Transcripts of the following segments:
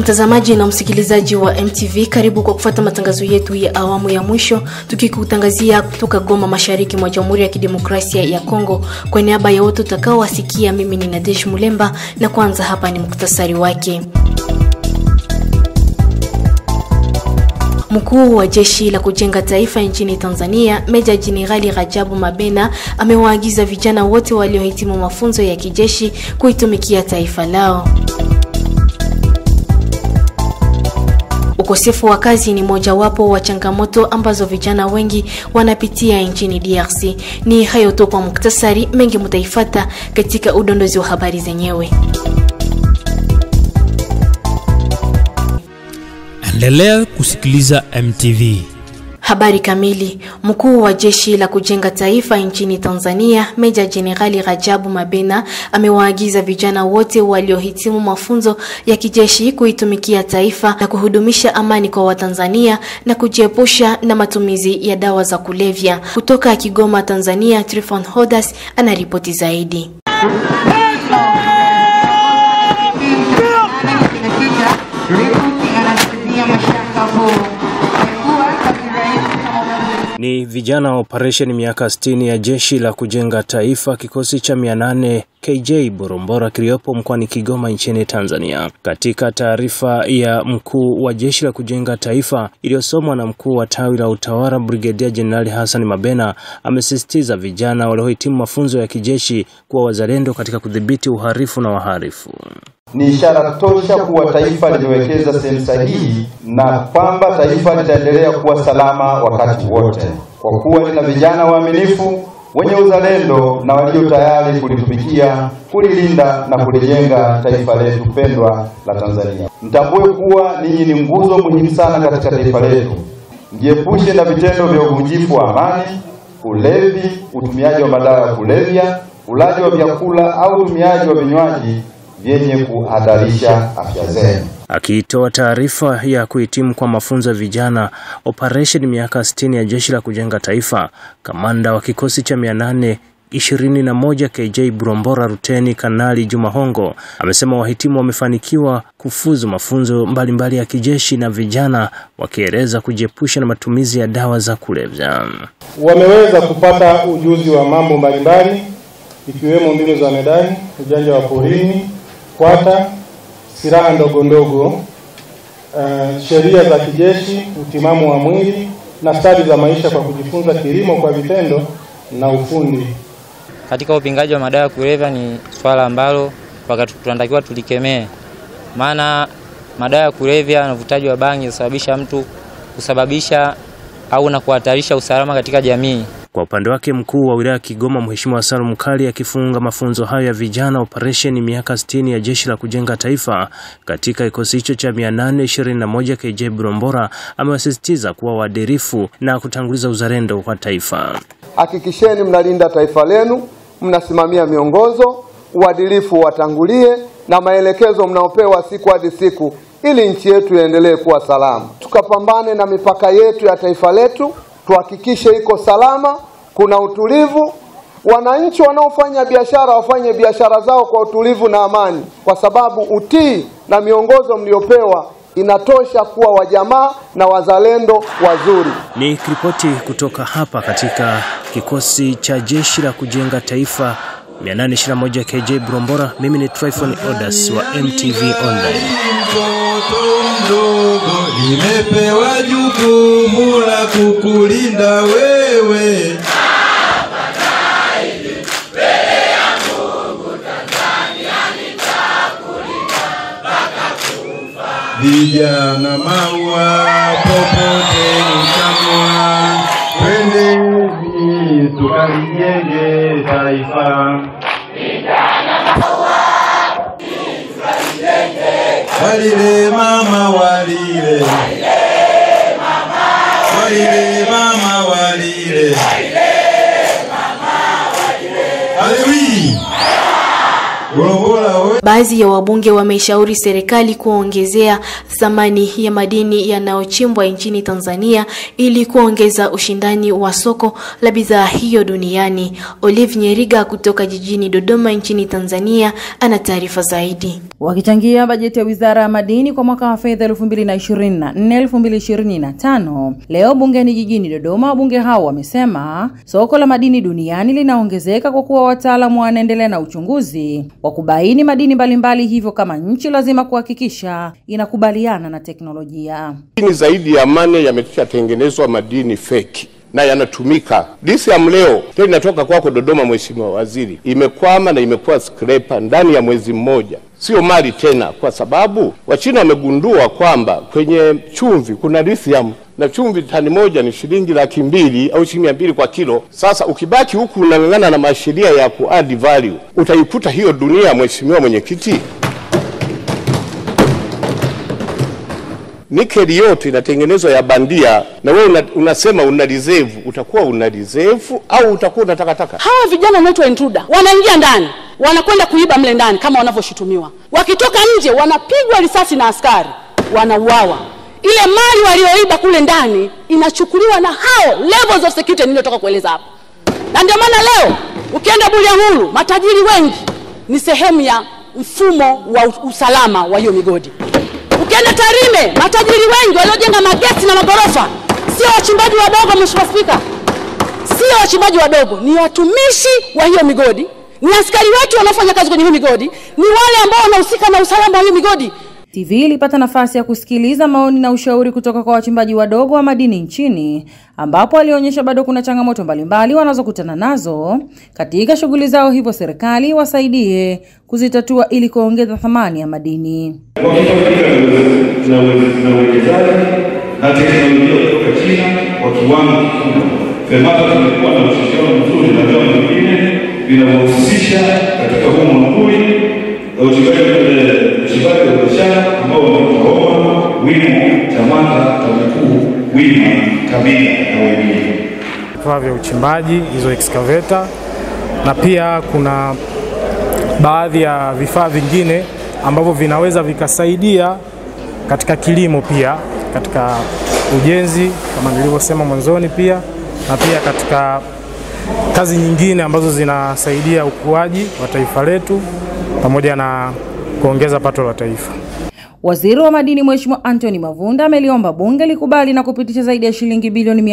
Mtazamaji na msikilizaji wa MTV, karibu kwa kufuata matangazo yetu ya awamu ya mwisho, tukikutangazia kutoka Goma, mashariki mwa Jamhuri ya Kidemokrasia ya Kongo. Kwa niaba ya wote utakaowasikia, mimi ni Nadesh Mulemba, na kwanza hapa ni muktasari wake. Mkuu wa jeshi la kujenga taifa nchini Tanzania, Meja Jenerali Rajabu Mabena amewaagiza vijana wote waliohitimu mafunzo ya kijeshi kuitumikia taifa lao. Ukosefu wa kazi ni mojawapo wa changamoto ambazo vijana wengi wanapitia nchini DRC. Ni hayo tu kwa muktasari, mengi mutaifata katika udondozi wa habari zenyewe. Endelea kusikiliza MTV. Habari kamili. Mkuu wa jeshi la kujenga taifa nchini Tanzania, Meja Jenerali Rajabu Mabena amewaagiza vijana wote waliohitimu mafunzo ya kijeshi kuitumikia taifa na kuhudumisha amani kwa Watanzania na kujiepusha na matumizi ya dawa za kulevya. Kutoka Kigoma, Tanzania, Trifon Hodas anaripoti zaidi. Ni vijana wa operesheni miaka 60 ya jeshi la kujenga taifa kikosi cha 800 KJ Borombora kiliopo mkoani Kigoma nchini Tanzania. Katika taarifa ya mkuu wa jeshi la kujenga taifa iliyosomwa na mkuu wa tawi la utawala Brigedia Jenerali Hassan Mabena, amesisitiza vijana waliohitimu mafunzo ya kijeshi kuwa wazalendo katika kudhibiti uhalifu na wahalifu. Ni ishara tosha kuwa taifa limewekeza sehemu sahihi na kwamba taifa litaendelea kuwa salama wakati wote, kwa kuwa lina vijana waaminifu wenye uzalendo na walio tayari kulitumikia, kulilinda na kulijenga taifa letu pendwa la Tanzania. Mtambue kuwa ninyi ni nguzo muhimu sana katika taifa letu. Mjiepushe na vitendo vya uvunjifu wa amani, ulevi, utumiaji wa madawa ya kulevya, ulaji wa vyakula au utumiaji wa vinywaji vyenye kuhatarisha afya zenu. Akitoa taarifa ya kuhitimu kwa mafunzo ya vijana operesheni miaka 60 ya jeshi la kujenga taifa, kamanda wa kikosi cha 800 21 KJ Burombora Ruteni Kanali Juma Hongo amesema wahitimu wamefanikiwa kufuzu mafunzo mbalimbali mbali ya kijeshi na vijana wakieleza kujiepusha na matumizi ya dawa za kulevya. Wameweza kupata ujuzi wa mambo mbalimbali ikiwemo mbinu za medani, ujanja wa porini, kwata, silaha ndogo ndogo, uh, sheria za kijeshi, utimamu wa mwili na stadi za maisha kwa kujifunza kilimo kwa vitendo na ufundi. Katika upingaji wa madawa ya kulevya ni swala ambalo wakati tunatakiwa tulikemee, maana madawa ya kulevya na uvutaji wa bangi husababisha mtu kusababisha au na kuhatarisha usalama katika jamii. Kwa upande wake mkuu wa wilaya ya Kigoma Mheshimiwa Salum Kali akifunga mafunzo hayo ya vijana operesheni miaka 60 ya jeshi la kujenga taifa katika kikosi hicho cha 821 KJ Burombora amewasisitiza kuwa waadilifu na kutanguliza uzalendo wa taifa. Hakikisheni mnalinda taifa lenu, mnasimamia miongozo, uadilifu watangulie na maelekezo mnaopewa siku hadi siku, ili nchi yetu iendelee kuwa salama. Tukapambane na mipaka yetu ya taifa letu tuhakikishe iko salama, kuna utulivu. Wananchi wanaofanya biashara wafanye biashara zao kwa utulivu na amani, kwa sababu utii na miongozo mliopewa inatosha kuwa wajamaa na wazalendo wazuri. Ni ripoti kutoka hapa katika kikosi cha jeshi la kujenga taifa 821 KJ Burombora. Mimi ni Tryphon Odas wa MTV Online. Mtoto mdogo nimepewa jukumu la kukulinda wewe. Vijana maua popote utamwa, twendeni tukalijenge taifa. Walile mama walile, walile mama walile, Alewi, Muhula we Baadhi ya wabunge wameshauri serikali kuongezea thamani ya madini yanayochimbwa nchini Tanzania ili kuongeza ushindani wa soko la bidhaa hiyo duniani. Olive Nyeriga kutoka jijini Dodoma nchini Tanzania ana taarifa zaidi. Wakichangia bajeti ya Wizara ya Madini kwa mwaka wa fedha 2024-2025 leo bungeni jijini Dodoma, wabunge hao wamesema soko la madini duniani linaongezeka kwa kuwa wataalamu wanaendelea na uchunguzi wa kubaini madini mbalimbali, hivyo kama nchi lazima kuhakikisha inakubaliana na teknolojia. Madini zaidi ya mane yameshatengenezwa madini feki na yanatumika. Lithium leo tena inatoka kwako Dodoma, Mheshimiwa Waziri, imekwama na imekuwa skrepa ndani ya mwezi mmoja, sio mali tena, kwa sababu Wachina wamegundua kwamba kwenye chumvi kuna lithium na chumvi tani moja ni shilingi laki mbili au shilingi mia mbili kwa kilo. Sasa ukibaki huku unang'ang'ana na masheria ya ku add value, utaikuta hiyo dunia, Mheshimiwa Mwenyekiti. nikeli yote inatengenezwa ya bandia, na wewe una, unasema una reserve. Utakuwa una reserve au utakuwa una takataka? hawa vijana wanaitwa intruder wanaingia ndani wanakwenda kuiba mle ndani kama wanavyoshutumiwa wakitoka nje wanapigwa risasi na askari wanauawa ile mali walioiba kule ndani inachukuliwa na hao levels of security niliyotoka kueleza hapo na ndio maana leo ukienda Bulyanhulu matajiri wengi ni sehemu ya mfumo wa u- usalama wa hiyo migodi ukienda Tarime matajiri wengi waliojenga mageti na magorofa sio wachimbaji wadogo mheshimiwa spika sio wachimbaji wadogo, ni watumishi wa hiyo migodi, ni askari wetu wanaofanya kazi kwenye hiyo migodi, ni wale ambao wanahusika na usalama wa hiyo migodi. TV ilipata nafasi ya kusikiliza maoni na ushauri kutoka kwa wachimbaji wadogo wa madini nchini, ambapo alionyesha bado kuna changamoto mbalimbali wanazokutana nazo katika shughuli zao, hivyo serikali iwasaidie kuzitatua ili kuongeza thamani ya madini. wakifaidika na uwe- na uwekezaji na teknolojia kutoka China kwa kiwango kikubwa. FEMATA tumekuwa na ushirikiano mzuri na vyama vingine vinavyohusisha katika huu mwambuli na uchimbaji eh, uchimbaji wa biashara ambao wanaitwa Roma, Wimo, TAMATA, TAKUKURU, WIMA, KABITA na wengine. vifaa vya uchimbaji hizo excavator, na pia kuna baadhi ya vifaa vingine ambavyo vinaweza vikasaidia katika kilimo pia katika ujenzi kama nilivyosema mwanzoni, pia na pia katika kazi nyingine ambazo zinasaidia ukuaji wa taifa letu pamoja na kuongeza pato la taifa. Waziri wa madini Mheshimiwa Anthony Mavunda ameliomba bunge likubali na kupitisha zaidi ya shilingi bilioni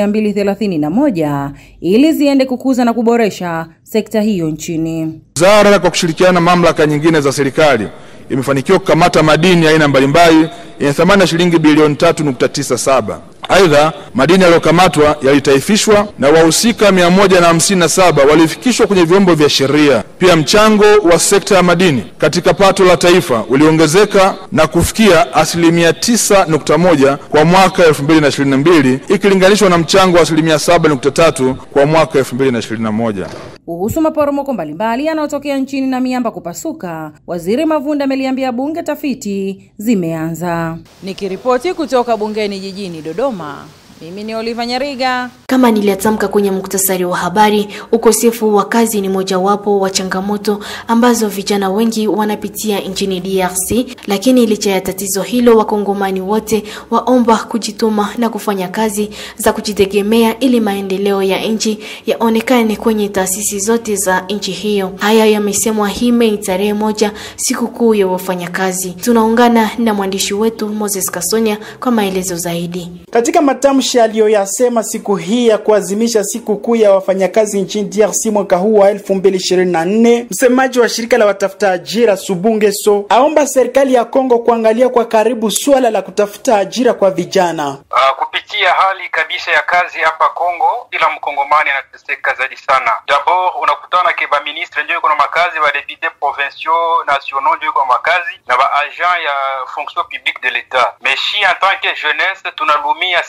231 ili ziende kukuza na kuboresha sekta hiyo nchini. Wizara kwa kushirikiana na mamlaka nyingine za serikali imefanikiwa kukamata madini ya aina mbalimbali yenye thamani ya shilingi bilioni 3.97. Aidha, madini yaliyokamatwa yalitaifishwa na wahusika 157 walifikishwa kwenye vyombo vya sheria. Pia mchango wa sekta ya madini katika pato la taifa uliongezeka na kufikia asilimia 9.1 kwa mwaka 2022 ikilinganishwa na mchango wa asilimia 7.3 kwa mwaka 2021. Kuhusu maporomoko mbalimbali yanayotokea nchini na miamba kupasuka, Waziri Mavunda ameliambia bunge tafiti zimeanza. Nikiripoti kutoka bungeni jijini Dodoma, mimi ni Oliva Nyariga. Kama niliyatamka kwenye muktasari wa habari, ukosefu wa kazi ni mojawapo wa changamoto ambazo vijana wengi wanapitia nchini DRC. Lakini licha ya tatizo hilo, wakongomani wote waomba kujituma na kufanya kazi za kujitegemea ili maendeleo ya nchi yaonekane kwenye taasisi zote za nchi hiyo. Haya yamesemwa hii Mei tarehe moja, sikukuu ya wafanyakazi. Tunaungana na mwandishi wetu Moses Kasonya kwa maelezo zaidi. Katika matamshi aliyoyasema siku hii ya kuadhimisha siku kuu ya wafanyakazi nchini DRC mwaka huu wa 2024, msemaji wa shirika la watafuta ajira Subungeso aomba serikali ya Kongo kuangalia kwa karibu suala la kutafuta ajira kwa vijana. Uh, kupitia hali kabisa ya kazi hapa Kongo, kila mkongomani anateseka zaidi sana. Dabord unakutana ke ba ministre ndio iko na makazi, ba députés provinciaux nationaux ndio iko na makazi na ba agent ya fonction publique de l'etat. Mais shi en tant que jeunesse tunalumia sana tena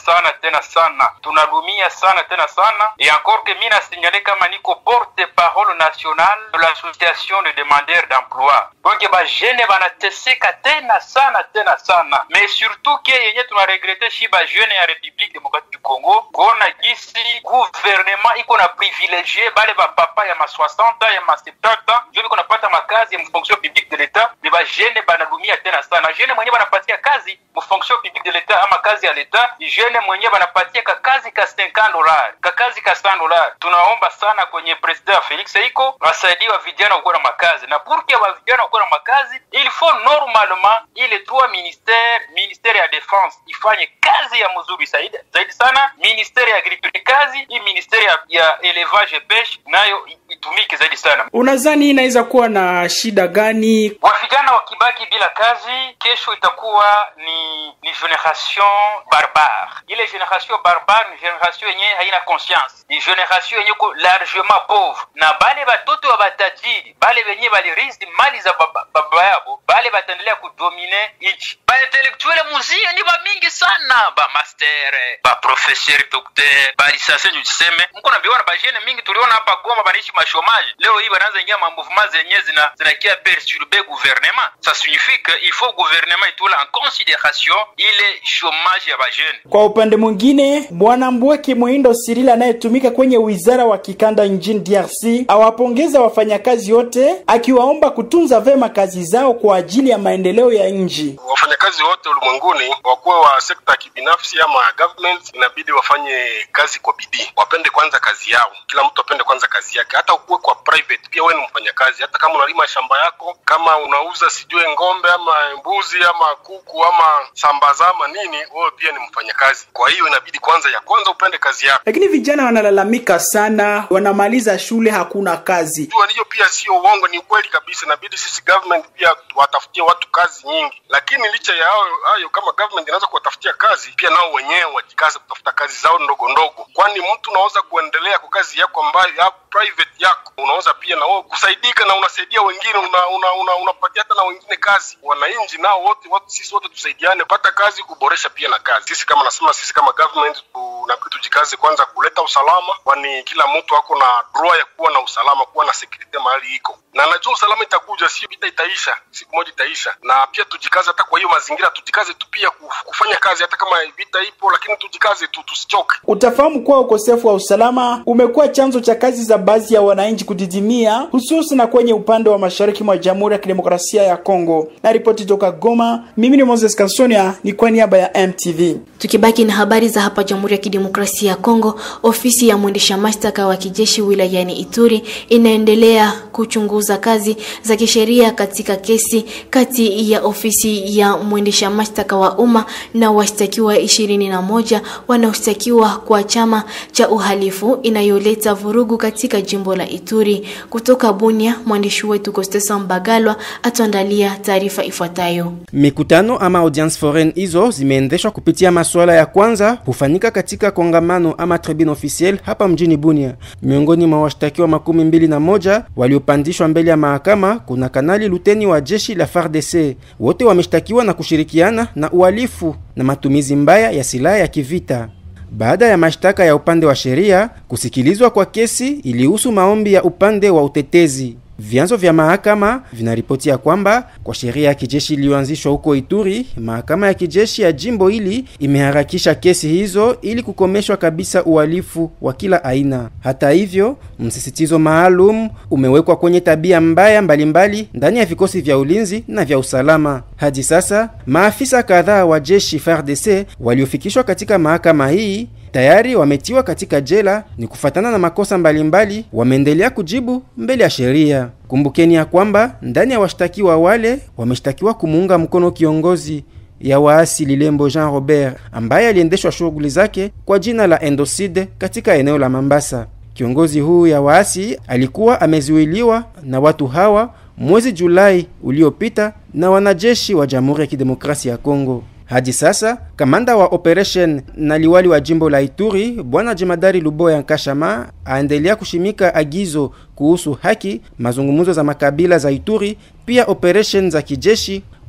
tena sana, tunadumia sana tena sana, et encore que mi nasignale kama niko porte parole nationale de l'association de demandeurs d'emploi, donc bajene banateseka tena sana tena sana, mais surtout ke yenye tunaregrete shi bajene ya Republique Democratique du Congo kuona gisi gouvernement iko na privilegie bale bapapa ya ma 60 ya ma 70 njo biko napata makazi ya fonction publique de l'etat, me bajene banadumia tena sana. Jene mwenye banapatia kazi mu fonction publique de l'etat ama kazi ya l'etat, jene mwenye banapatia ka kazi ka 50 dollars ka kazi ka 100 dollars. Tunaomba sana kwenye president Felix Seiko asaidie wa vijana kuwa na makazi, na pour que wa vijana kuwa na makazi, il faut normalement ile trois ministère ministère ya defense ifanye kazi ya mzuri zaidi zaidi sana, ministère ya agriculture kazi hii ministère ya, ya élevage et pêche nayo itumike zaidi sana. Unadhani hii inaweza kuwa na shida gani? Wavijana wakibaki bila kazi, kesho itakuwa ni ni generation barbare. Ile generation barbare ni generation yenye haina conscience, ni generation yenye ko largement pauvre, na bale batoto wa batajiri bale wenye balirithi mali za baba, baba yabo bale bataendelea kudomine nchi. Ba intellectuel muzio ni ba mingi sana, ba master, ba professeur, docteur, ba lisase ndio tuseme. Mko nabiona ba jene mingi tuliona hapa Goma banaishi mashomaji. Leo hii wanaanza ingia ma mouvement zenye zina zinakia perturber gouvernement. Ça signifie que il faut gouvernement itole en considération ile chômage ya ba jeune. Kwa upande mwingine, bwana Mbweki Mwindo Sirila anayetumika kwenye wizara wa kikanda nchini DRC awapongeza wafanyakazi wote, akiwaomba kutunza vema kazi zao kwa ajili ya maendeleo ya nchi. Wafanyakazi wote ulimwenguni, wakuwe wa sekta ya kibinafsi ama ya government, inabidi wafanye kazi kwa bidii, wapende kwanza kazi yao. Kila mtu apende kwanza kazi yake, hata ukuwe kwa private pia wewe ni mfanyakazi. Hata kama unalima shamba yako, kama unauza sijue ng'ombe ama mbuzi ama kuku ama sambaza ama nini, wewe pia ni mfanyakazi. Kwa hiyo inabidi kwanza ya kwanza upende kazi yako. Lakini vijana wanalalamika sana, wanamaliza shule hakuna kazi. Jua hiyo pia sio uongo, ni ukweli kabisa. Inabidi sisi government pia watafutie watu kazi nyingi, lakini licha ya hayo hayo, kama government inaweza kuwatafutia kazi, pia nao wenyewe wajikaze kutafuta kazi zao ndogo ndogo, kwani mtu unaweza kuendelea kwa kazi yako ambayo ya private yako, unaweza pia na wewe kusaidika na unasaidia wengine, unapatia una, una, una hata na wengine kazi. Wananchi nao wote watu, sisi wote tusaidiane, pata kazi, kuboresha pia na kazi. Sisi kama nasema, sisi kama government tunabidi tujikaze kwanza kuleta usalama, kwani kila mtu ako na droit ya kuwa na usalama, kuwa na security mahali iko, na najua usalama itakuja, sio vita itaisha, siku moja itaisha. Na pia tujikaze hata kwa hiyo mazingira, tujikaze tu pia kufanya kazi, hata kama vita ipo, lakini tujikaze tu, tusichoke. Utafahamu kuwa ukosefu wa usalama umekuwa chanzo cha kazi za baadhi ya wananchi kudidimia, hususan kwenye upande wa mashariki mwa Jamhuri ya Kidemokrasia ya Kongo. Na ripoti toka Goma, mimi ni Moses Kasonia, ni kwa niaba ya MTV. Tukibaki na habari za hapa Jamhuri ya Kidemokrasia ya Kongo, ofisi ya mwendesha mashtaka wa kijeshi wilayani Ituri inaendelea kuchunguza kazi za kisheria katika kesi kati ya ofisi ya mwendesha mashtaka wa umma na washtakiwa ishirini na moja wanaoshtakiwa kwa chama cha uhalifu inayoleta vurugu katika jimbo la Ituri. Kutoka Bunia, mwandishi wetu Kostesa Mbagalwa atuandalia taarifa ifuatayo. Mikutano ama audience foraine hizo zimeendeshwa kupitia masuala ya kwanza hufanyika katika kongamano ama tribune officiel hapa mjini Bunia. Miongoni mwa washtakiwa makumi mbili na moja waliopandishwa mbele ya mahakama kuna kanali luteni wa jeshi la FARDC. Wote wameshtakiwa na kushirikiana na uhalifu na matumizi mbaya ya silaha ya kivita. Baada ya mashtaka ya upande wa sheria, kusikilizwa kwa kesi ilihusu maombi ya upande wa utetezi. Vyanzo vya mahakama vinaripotia kwamba kwa sheria ya kijeshi iliyoanzishwa huko Ituri, mahakama ya kijeshi ya jimbo hili imeharakisha kesi hizo ili kukomeshwa kabisa uhalifu wa kila aina. Hata hivyo, msisitizo maalum umewekwa kwenye tabia mbaya mbalimbali ndani ya vikosi vya ulinzi na vya usalama. Hadi sasa, maafisa kadhaa wa jeshi FARDC waliofikishwa katika mahakama hii tayari wametiwa katika jela ni kufatana na makosa mbalimbali, wameendelea kujibu mbele ya sheria. Kumbukeni ya kwamba ndani ya washtakiwa wale wameshtakiwa kumuunga mkono kiongozi ya waasi Lilembo Jean Robert ambaye aliendeshwa shughuli zake kwa jina la Endocide katika eneo la Mambasa. Kiongozi huu ya waasi alikuwa amezuiliwa na watu hawa mwezi Julai uliopita na wanajeshi wa Jamhuri ya Kidemokrasia ya Kongo. Hadi sasa kamanda wa operation na liwali wa jimbo la Ituri bwana jemadari Luboya Nkashama aendelea kushimika agizo kuhusu haki, mazungumzo za makabila za Ituri, pia operation za kijeshi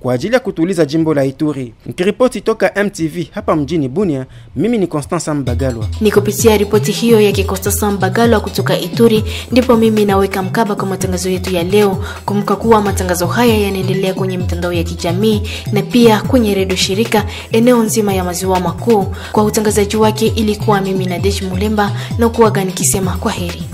kwa ajili ya kutuliza jimbo la Ituri. Nikiripoti toka MTV hapa mjini Bunia, mimi ni Constance Mbagalwa. Ni kupitia ripoti hiyo ya Kikosta Mbagalwa kutoka Ituri ndipo mimi naweka mkaba kwa matangazo yetu ya leo. Kumbuka kuwa matangazo haya yanaendelea kwenye mitandao ya kijamii na pia kwenye redio shirika eneo nzima ya maziwa makuu. Kwa utangazaji wake ilikuwa mimi Nadej Mulemba na kuaga nikisema kwa heri.